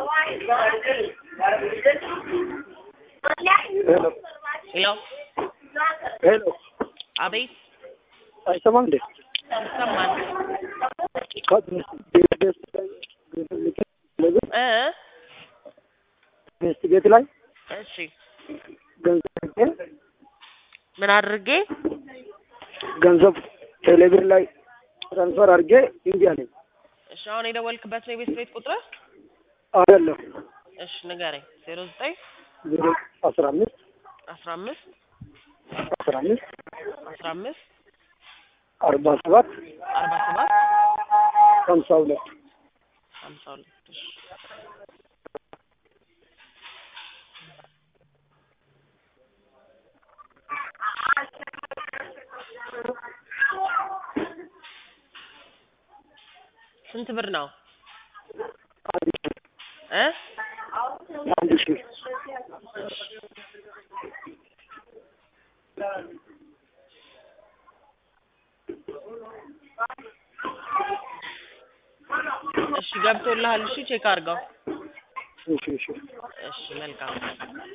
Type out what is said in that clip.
ሄሎ ሄሎ ሄሎ አቤት አይሰማም እንዴ? ይሰማል እ ቤስት ቤት ላይ እሺ ገንዘብ ምን አድርጌ ገንዘብ ቴሌብር ላይ ትራንስፈር አድርጌ እምቢ አለኝ። እሺ አሁን የደወልክበት ነው የቤት ቤት ቁጥር አይደለም እሺ ንገረኝ ዜሮ ዘጠኝ ዜሮ አስራ አምስት አስራ አምስት አስራ አምስት አስራ አምስት አርባ ሰባት አርባ ሰባት ሀምሳ ሁለት ሀምሳ ሁለት እሺ ስንት ብር ነው እ አንድ ሺህ እሺ ገብቶልሃል እሺ ቼክ አድርገው እሺ እሺ እሺ መልካም